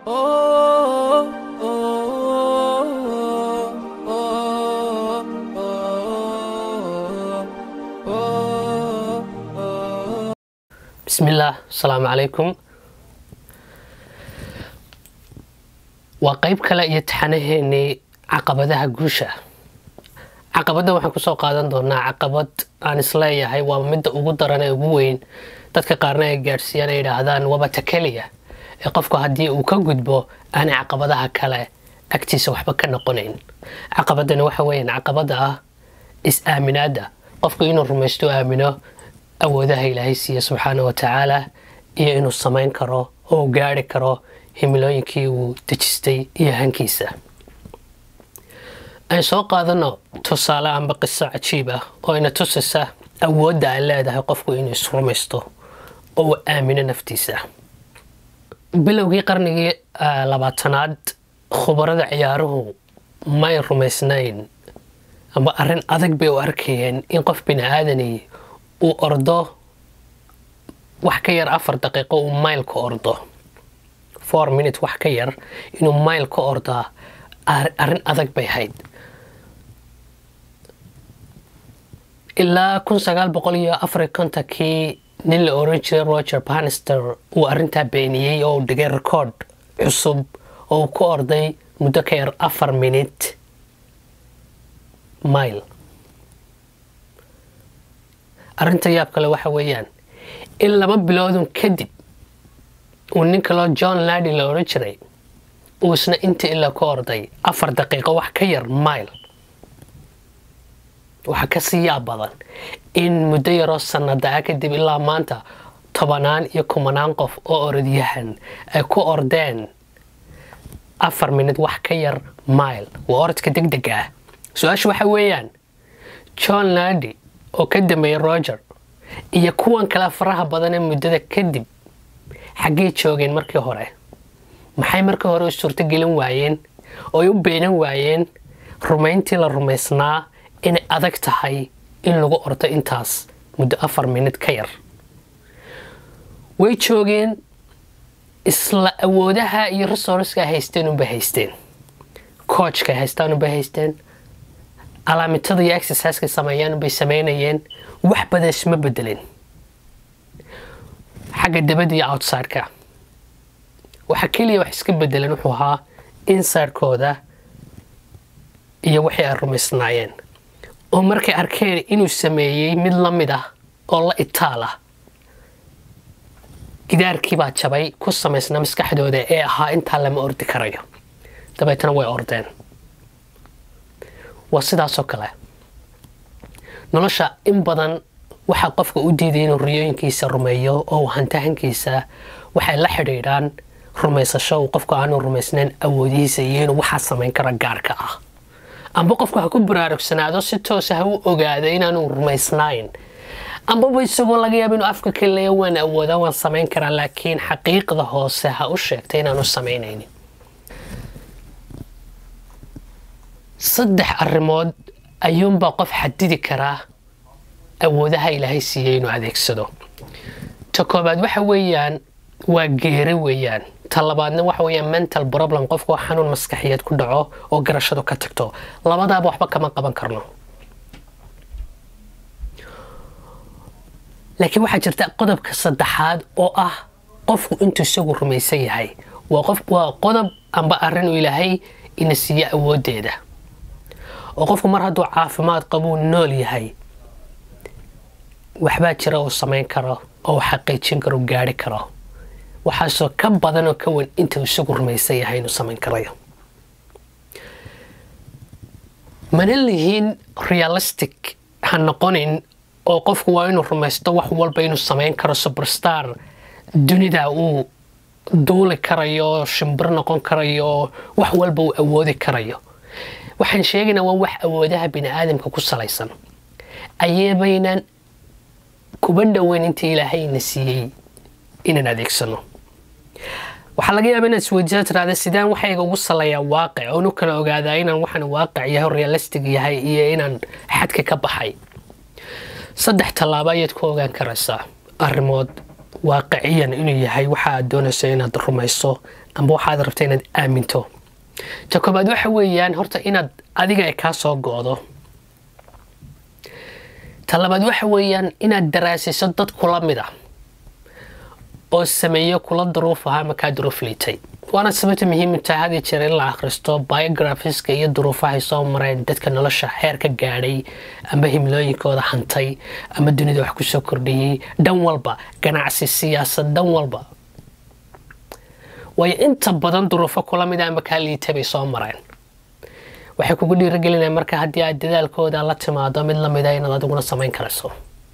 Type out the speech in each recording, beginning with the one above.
bismillaah asalaamu calaykum waa qeyb kale iyo taxanaheenii caqabadaha guusha caqabadda waxaan kusoo qaadan doonaa caqabad aan isleeyahay waa midda ugu daran ee ugu weyn dadka qaarna ay gaadhsiiyaan ay yidhaahdaan wabata keliya ee qofku haddii uu ka gudbo aanay caqabadaha kale agtiisa waxba ka noqonayn caqabadani waxa weeyaan caqabada ah is-aaminaadda qofku inuu rumaysto aamino awoodaha ilaahay siiya subxaana wa tacaala iyo inuu samayn karo oo gaari karo himilooyinkii uu dejistay iyo hankiisa aan soo qaadano tusaale amba qiso cajiib ah oo ina tusaysa awoodda ay leedahay qofku inuu isrumaysto oo uu aamino naftiisa bilowgii qarnigii labaatanaad khubarada ciyaaruhu may rumaysnayn amba arrin adag bay u arkayeen in qof bini aadani uu ordo wax ka yar afar daqiiqo uu mayl ka ordo four minute wax ka yar inuu mayl ka ordaa arrin adag bay ahayd ilaa kun sagaal boqol iyo afar kontonkii nin la oran jiray roger banister uu arrintaa beeniyey oo uu dhigay record cusub oo uu ku orday muddo ka yar afar minute mile arrinta yaab kale waxa weeyaan in laba biloodun kadib uu nin kaloo john ladi la odhan jiray uu isna inta ilaa ku orday afar daqiiqo wax ka yar mile waxaa kasii yaab badan in muddo yaroo sannadaa kadib ilaa maanta tobanaan iyo kumanaan qof oo orodyahan ay ku ordeen afar minid wax ka yar mile waa orodka deg deg ah su-aasha waxa weeyaan john ladi oo ka dambeeyay roger iyo kuwan kale faraha badan ee muddada kadib xaggay joogeen markii hore maxay markii hore u suurtogelin waayeen oo ay u beenan waayeen rumayntii la rumaysnaa inay adag tahay in lagu ordo intaas muddo afar minid ka yar way joogeen isla awoodaha iyo resourceka haysteen unbay haysteen coachka haystaan unbay haysteen alaamitada iyo exerciseka sameeyaan unbay sameynayeen wax badan isma bedelin xagga dabada iyo outsideka waxa keliya wax iska bedelan wuxuu ahaa insidekooda iyo wixii ay rumaysnaayeen oo markay arkeen inuu sameeyey mid la mid ah oo la itaal ah gidaarkiibaa jabay ku samaysnaa maskaxdooda ee ahaa intaa lama ordi karayo dabeetna way ordeen waa sidaasoo kale nolosha in badan waxaa qofka u diiday inuu riyooyinkiisa rumeeyo oo hantahankiisa waxay la xidhiidhaan rumaysasho uu qofku aanu rumaysnayn awoodihiisa iyo inuu waxaa samayn karo gaarka ah amba qofku ha ku baraarugsanaado si toosa ha u ogaado inaanu rumaysnayn ambaba isagoo laga yaaba inuu afka kaleya waan awoodaa waan samayn karaa laakiin xaqiiqda hoose ha u sheegtay inaanu samaynaynin saddex arrimood ayuunbaa qof xadidi karaa awoodaha ilaahay siiyey inuu adeegsado ta koobaad waxa weeyaan waa geeri weeyaan ta labaadna waxa weeyaan mental problem qofku xanuun maskaxiyeed ku dhaco oo garashadu ka tagto labadaaba waxba kama qaban karno laakiin waxaa jirta qodobka saddexaad oo ah qofku intuu isagu rumaysan yahay waa qodob amba arrin uu ilaahay ina siiyo awooddeeda oo qofku mar hadduu caafimaad qabuu nool yahay waxbaa jira uu samayn karo oo uu xaqiijin karo gaari karo waxaasoo ka badan oo ka wan intuu isagu rumaysan yahay inuu samayn karayo mana lihiin realistic ha noqonin oo qofku waa inuu rumaysto wax walba inuu samayn karo superstar dunida uu duuli karayo shimbir noqon karayo wax walba uu awoodi karayo waxaan sheegaynaa waa wax awoodaha bini aadamka ku salaysan ayabaynan kuba dhoweyn intii ilaahayna siiyey inaan adeegsano waxaa laga yaaba inaad isweydiisa tiraada sidaan waxayga ugu saleeyaa waaqic oonu kala ogaadaa inaan waxaan waaqic yahay oo realistic yahay iyo inaan xadka ka baxay saddex tallaabo ayaad ku ogaan karaysaa arrimood waaqiciyan inuu yahay waxa aad doonayso inaad rumayso amba waxaad rabta inaad aaminto ta koobaad waxa weeyaan horta inaad adiga ay kaa soo go-do ta labaad waxa weeyaan inaad daraasiso dad kula mid ah oo sameeyo kula duruuf ahaa ama kaa duruuf liitay waana sababta muhiim tahay had iyo jeer in la akhristo biographiska iyo duruufahay soo mareen dadka nolosha heer ka gaadhay ama himlooyinkooda hantay ama dunida wax kusoo kordhiyey dhan walba ganacsi siyaasad dhan walba waayo inta badan duruufo kula mid a ama kaa liitay bay soo mareen waxay kugu dhiiragelinaya marka haddii aad dadaalkooda la timaado mid lamida inaad adiguna samayn karayso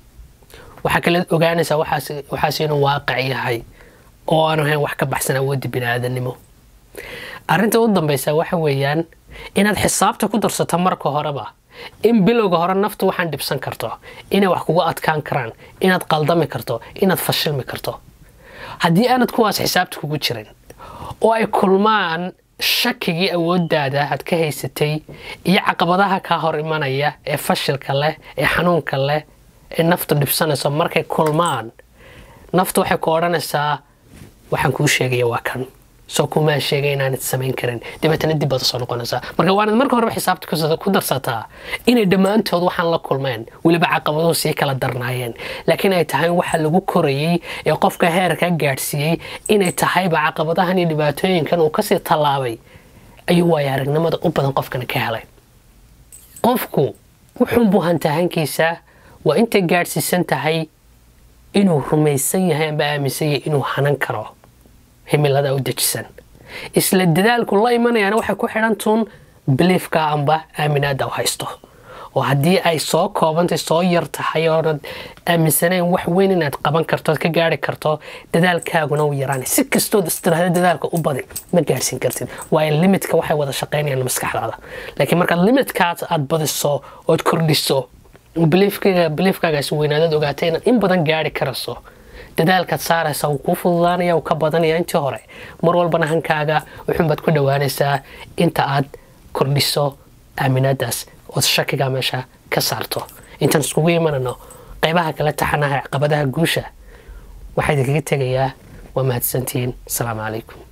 waxaa kale ogaanaysaa waxaas inuu waaqic yahay oo aan ahayn wax ka baxsan awoodda bini-aadanimo arrinta u dambaysa waxa weeyaan inaad xisaabta ku darsato marka horeba in bilowga hore naftu waxaan dhibsan karto inay wax kugu adkaan karaan inaad qaldami karto inaad fashilmi karto haddii aanad kuwaas xisaabta kugu jirin oo ay kulmaan shakigii awooddaada aad ka haysatay iyo caqabadaha kaa hor imanaya ee fashilka leh ee xanuunka leh ee naftu dhibsanayso markay kulmaan naftu waxay ku odhanaysaa waxaan kuu sheegaya waa kan soo kumaa sheegay inaanad samayn karin dabeetana dib baad soo noqonaysaa marka waanad marka horeba xisaabta ku darsataa inay dhammaantood waxaan la kulmeen weliba caqabaduhu sii kala darnaayeen laakiin ay tahay waxa lagu korayey ee qofka heerka gaadhsiiyey inay tahayba caqabadahan iyo dhibaatooyinkan uu kasii tallaabay ayuu waaya aragnimada u badan qofkana ka helay qofku wuxuunbuu hantahankiisa waa intay gaadhsiisan tahay inuu rumaysan yahay amba aaminsan yahay inuu hanan karo himilada u dejisan isla dadaalku la imanayaana waxay ku xidhantuun biliifka amba aaminaada u haysto oo haddii ay soo koobantay soo yar tahay oonad aaminsanayn wax weyn inaad qaban karto ka gaari karto dadaalkaaguna u yaraanay si kastood istiraahda dadaalka u badi ma gaarhsiin kartid waayo limitka waxay wada shaqaynayaan maskaxdaada laakiin markaad limitkaas aad badiso ood kordhiso biliifkaagaas weynaadad ogaatay inaad in badan gaari karayso dadaalkaad saaraysa wuu kuu fududaanaya uu ka badanaya intii hore mar walbana hankaaga wuxuunbaad ku dhowaanaysaa inta aad kordhiso aaminaadaas ood shakiga meesha ka saarto intaan iskugu imanano qaybaha kala taxanaha caqabadaha guusha waxaa idinkaga tegayaa waa mahadsantihiin asalaamu calaykum